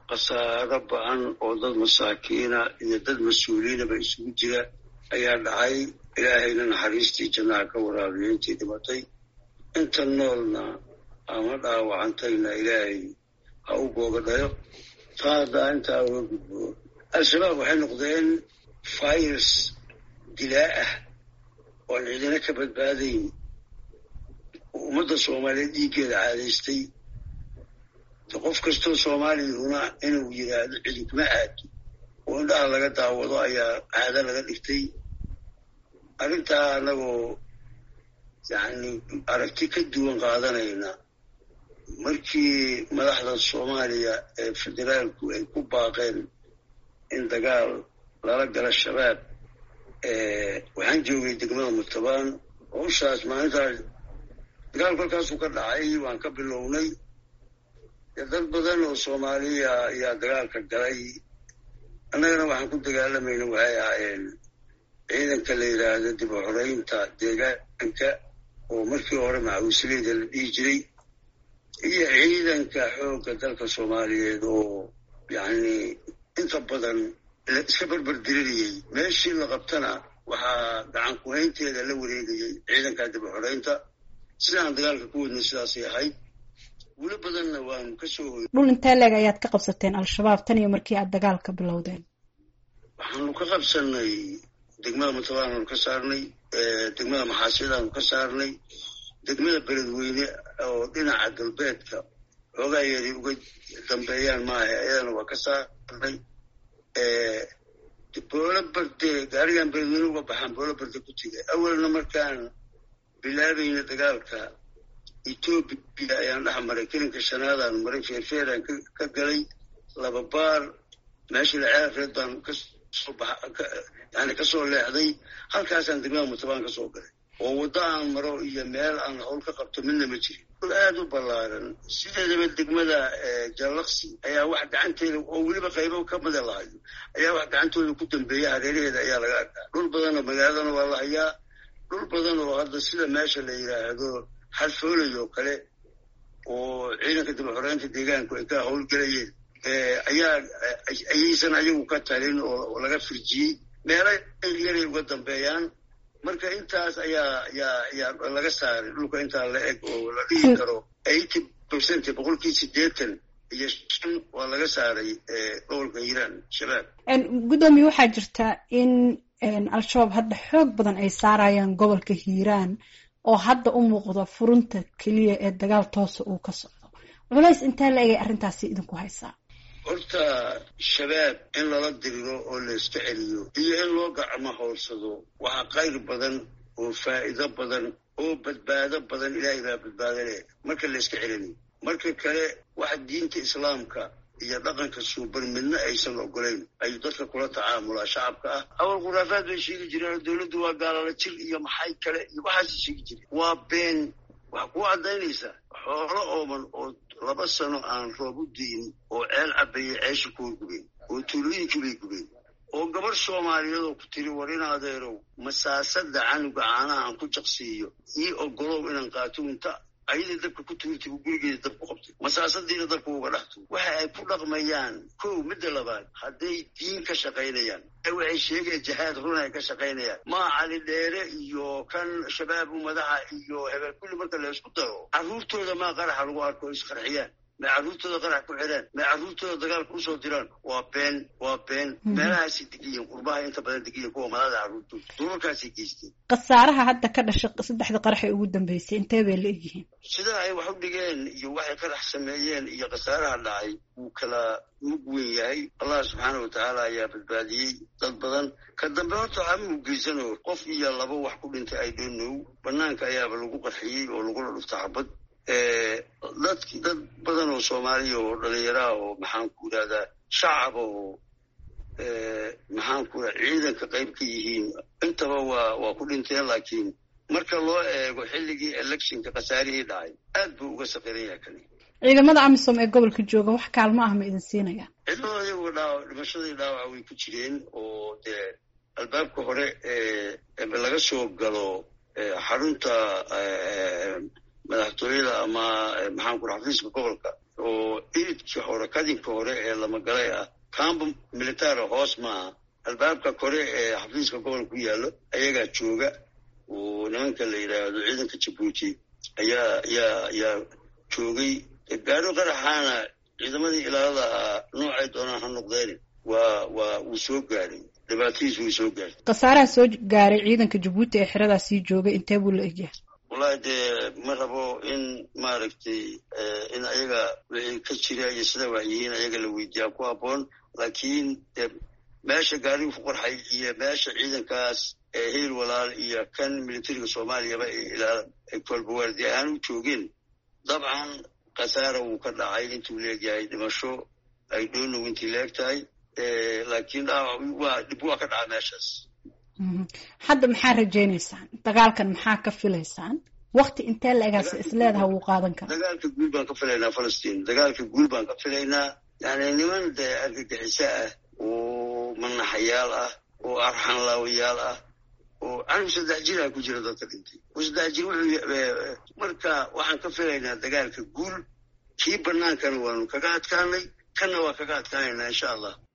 khasaaro ba-an oo dad masaakiina iyo dad mas-uuliyiinaba isugu jira ayaa dhacay ilaahayna naxariistii jannaha ka waraabiyo intii dhimatay inta noolna ama dhaawacantayna ilaahay ha u googadhayo taa haddaa intaa uga gudbo al-shabaab waxay noqdeen virus dilaa ah oo aan ciidina ka badbaadayn ummadda soomaaliyeed dhiiggeeda caadaystay qof kastoo soomaaliyahuna inuu yidhaahdo cidinkuma aado oo indhaha laga daawado ayaa caado laga dhigtay arrintaa annagoo yacni aragti ka duwan qaadanayna markii madaxda soomaaliya ee federaalku ay ku baaqeen in dagaal lala gala shabaab waxaan joogay degmada murtabaan hawshaas maalintaas dagaalku halkaasuu ka dhacay waan ka bilownay dad badan oo soomaaliya ayaa dagaalka galay annagana waxaan ku dagaalamayna waxay ahaayeen ciidanka la yidhaahdo dib u xoreynta deegaanka oo markii hore macawisleyda la dhihi jiray iyo ciidanka xoogga dalka soomaaliyeed oo yacni inta badan iska berber diririyey meeshii la qabtana waxaa gacan ku-haynteeda la wareegayay ciidanka dib u xoreynta sidaan dagaalka ku wadnay sidaasay ahayd weli badanna waanu ka soo hoy dhul intee leeg ayaad ka qabsateen al-shabaab tan iyo markii aad dagaalka bilowdeen waxaanu ka qabsanay degmada mutabaanaanu ka saarnay degmada maxaasiyadaanu ka saarnay degmada beledweyne oo dhinaca galbeedka xoogaa yari uga dambeeyaan maaha ayadana waa ka saarnay boolo barde gaarigan beledweyne uga baxaan boolo barde ku tegay awalna markaan bilaabayna dagaalka etoobiya ayaan dhex maray kelinka shanaadaan maray feerfeeraan ka galay laba baar meeshii laceerreed baan kasoo yani kasoo leexday halkaasaan degmada mutabaan ka soo galay oo waddo aan maro iyo meel aan hawl ka qabto midna ma jirin dul aada u ballaaran sideedaba degmada jallaqsi ayaa wax gacanteeda oo weliba qaybo ka mida lahayo ayaa wax gacantooda ku dambeeya hareeraheeda ayaa laga arkaa dhul badanoo magaaladana waa la hayaa dhul badan oo hadda sida meesha la yidhaahdo xadfoolay oo kale oo ciidanka dib u xoreynta deegaanku ay ka howlgelayeen ayaa ayaysan ayagu ka talin oo laga firjiyey meelo yaray uga dambeeyaan marka intaas ayaa ayaa ayaa laga saaray dhulka intaa la eg oo la dhihi karo eighty percent boqolkii siddeetan iyo shan waa laga saaray gobolka hiiraan shabaab guddoomiye waxaa jirta in al-shabaab hadda xoog badan ay saarayaan gobolka hiiraan oo hadda u muuqda furunta keliya ee dagaal toosa uu ka socdo culays intee la egay arrintaasi idinku haysaa horta shabaab in lala diriro oo la iska celiyo iyo in loo gacmo howlsado waxaa qayr badan oo faa'iido badan oo badbaado badan ilaahay baa badbaado leh marka la iska celinayo marka kale waxa diinta islaamka iyo dhaqanka suuban midna aysan ogolayn ayuu dadka kula tacaamulaa shacabka ah awal khuraafaad bay sheegi jireen dowladdu waa gaalala jir iyo maxay kale iyo waxaasay sheegi jireen waa been waxaa kuu caddaynaysaa xoolo ooman oo laba sano aan roob u di'in oo ceel cabayay ceesha kuwa gubeen oo tuulooyinkii bay gubeen oo gabarh soomaaliyeed oo ku tiri war in adeerow masaasada canuga caanaha aan ku jaqsiiyo ii ogolow inaan qaato inta ayadii dabka ku tuurtay uu gurigeeda dab ku qabtay masaasadiina dabka uga dhaxto waxa ay ku dhaqmayaan kow midda labaad hadday diin ka shaqaynayaan waxay sheegeen jihaad run ay ka shaqaynayaan maa cali dheere iyo kan shabaabu madaxa iyo hebel kulli marka la isku daro carruurtooda maa qaraxa lagu arko isqarxiyaan may carruurtooda qarax ku xidhaan may carruurtooda dagaalka usoo diraan waa been waa been meelahaasay degiyiin qurbaha inta badan degiyiin kuwa malada carruurtooda dulalkaasay geysteen khasaaraha hadda ka dhashay saddexda qarax ee ugu dambeysay intee bay la egyihiin sida ay wax u dhigeen iyo waxay qarax sameeyeen iyo khasaaraha dhacay wuu kala mug weyn yahay allah subxaana wa tacaala ayaa badbaadiyey dad badan ka dambe horta waxaa ma ugeysano qof iyo laba wax ku dhintay i don't know banaanka ayaaba lagu qarxiyey oo lagula dhufta xabad dadki dad badan oo soomaaliya oo dhalinyaraha oo maxaan ku idhahdaa shacaba oo maxaan ku raa ciidanka qayb ka yihiin intaba waa waa ku dhinteen laakiin marka loo eego xilligii electionka khasaarihii dhacay aad buu uga saqiran yahay kani ciidamada amisom ee gobolka jooga wax kaalmo ah ma idin siinayaan ciidamada iyagu dhaawac dhimashadii dhaawaca way ku jireen oo dee albaabka hore ee laga soo galo xarunta madaxtooyada ama maxaan ku raa xafiiska gobolka oo iridkii hore kadinka hore ee lamagalay ah cambo militara hoos maaha albaabka kore ee xafiiska gobolka ku yaallo ayagaa jooga oo nimanka la yidhaahdo ciidanka jabuuti ayaa ayaa ayaa joogay gaaro qaraxaana ciidamadii ilaalada ahaa noocay doonaan ha noqdeen waa waa wuu soo gaaray dhibaatadiis wuu soo gaaray khasaaraha soo gaaray ciidanka jabuuti ee xeradaas sii joogay intee buu la egyahay wallahi dee ma rabo in maaragtay in ayaga wixii ka jira iyo sida wax yihiin ayaga la weydiiyaa ku habboon laakiin de meesha gaarigu ku qorxay iyo meesha ciidankaas ee hiil walaal iyo kan militariga soomaaliyaba ay kolbawaardi ahaan u joogeen dabcan khasaara wuu ka dhacay intuu leegyahay dhimasho ay dhoonow intii leeg tahay laakiin dhaawac waa dhib waa ka dhaca meeshaas hadda maxaa rajaynaysaan dagaalkan maxaa ka filaysaan wakti intee la-egaas isleedaha wuu qaadan karaa dagaalka guul baan ka filaynaa falastiin dagaalka guul baan ka filaynaa yani niman dee argagixiso ah oo manaxayaal ah oo arxanlaawayaal ah oo anigu saddex jiraa ku jira dadka dhintay oo saddex jir wuxuu marka waxaan ka filaynaa dagaalka guul kii banaankana waanu kaga adkaanay kanna waa kaga adkaanaynaa insha allah